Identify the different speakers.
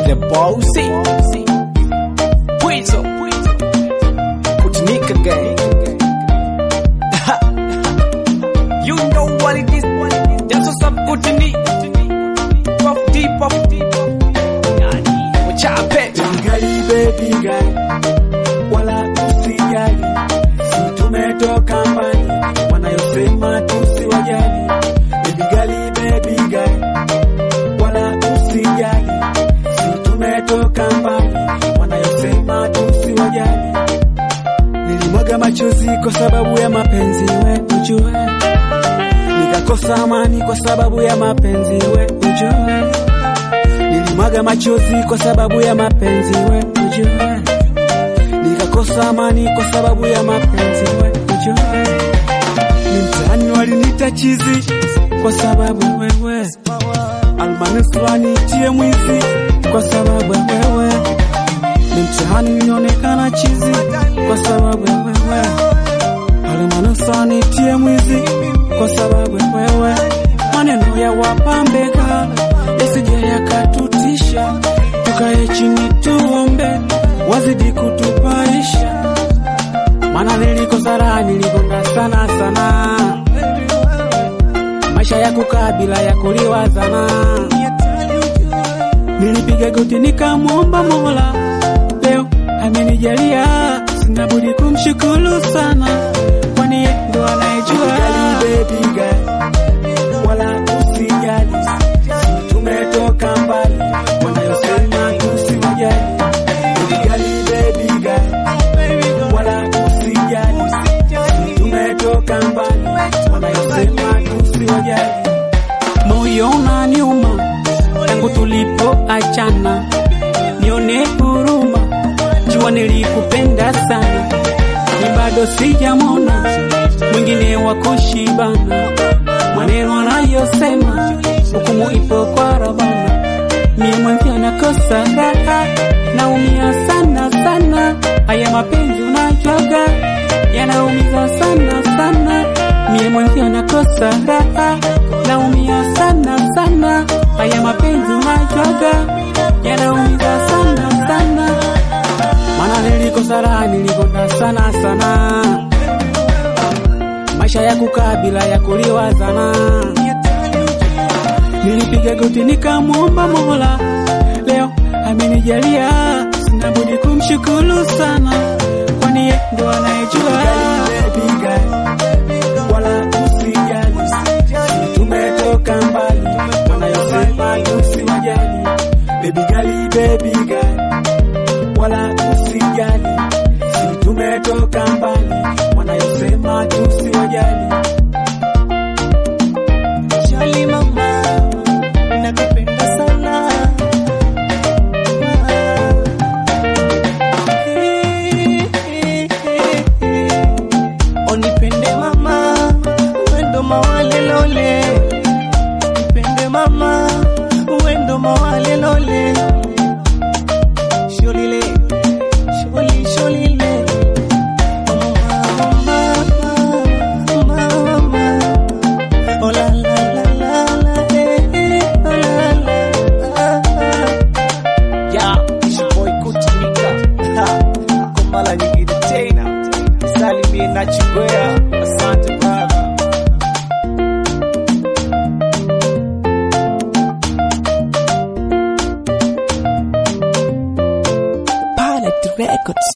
Speaker 1: the bossy. Pwizo. Kutinika gang. you know what it is. That's what's up, Kutini. Puff deep, puff deep. Wachape.
Speaker 2: Gali baby gali, wala usijali, si tumetoka mbali, wanayosema tusiwajali. Baby gali, baby gali, wala usijali, si tumetoka mbali, wanayosema tusiwajali. Nilimwaga machozi kwa sababu ya mapenzi, we ujue, nikakosa amani kwa sababu ya mapenzi, we ujue nilimwaga machozi kwa sababu ya mapenzi we ujue, nikakosa amani kwa sababu ya mapenzi we ujue, ni mtaani walinita chizi kwa sababu wewe, almanusura nitie mwizi kwa sababu wewe, ni mtaani nilionekana chizi kwa sababu wewe, almanusura nitie mwizi kwa sababu wewe, maneno ya wapambeka yasije yakatutisha, tukae chini tuombe, wazidi kutupaisha, maana nilikosa raha, nilikonda sana sana, maisha ya kukaa bila ya kuliwazana, nilipiga goti nikamwomba Mola, leo amenijalia, sina budi kumshukuru sana, kwani yeye ndo anayejua baby girl, wala usijali tumetoka mbali, wanayosema tusiwajali. Gali baby girl, wala usijali, tumetoka mbali, wanayosema tusiwajali. Moyo unaniuma tangu tulipoachana, nione huruma, jua nilikupenda sana, ni bado sijamona mwingine wa kushibana, maneno anayosema hukumu ipo kwa Rabana. Mie mwenzi anakosa raha, naumia sana sana. Haya mapenzi unajuaga yanaumiza sana sana. Mie mwenzi anakosa raha, naumia sana sana. Haya mapenzi unajuaga yanaumiza sana sana. Maana nilikosa raha, nilikonda sana sana. Maisha ya kukaa bila ya kuliwazana Nilipiga goti nikamwomba Mola, leo amenijalia, sina budi kumshukuru sana, kwani yeye ndo anayejua. Wala usijali, tumetoka mbali, wanayosema tusiwajali. Baby gali, baby gali, wala usijali, si tumetoka mbali, wanayosema tusiwajali.
Speaker 3: Shali mama, nakupenda sana. Onipende mama, uendo mawale lole. Nipende mama, uendo mawale lole. Sholile, sholi, sholile. Mama, mama, mama. Oh la la la la la, eh, eh, oh la la. ah, ah.
Speaker 1: Yeah, it's your boy Kutinika. Ha, Kwa mara nyingine tena. Salimie na Chingwea. Asante brother.
Speaker 3: Pilot Records.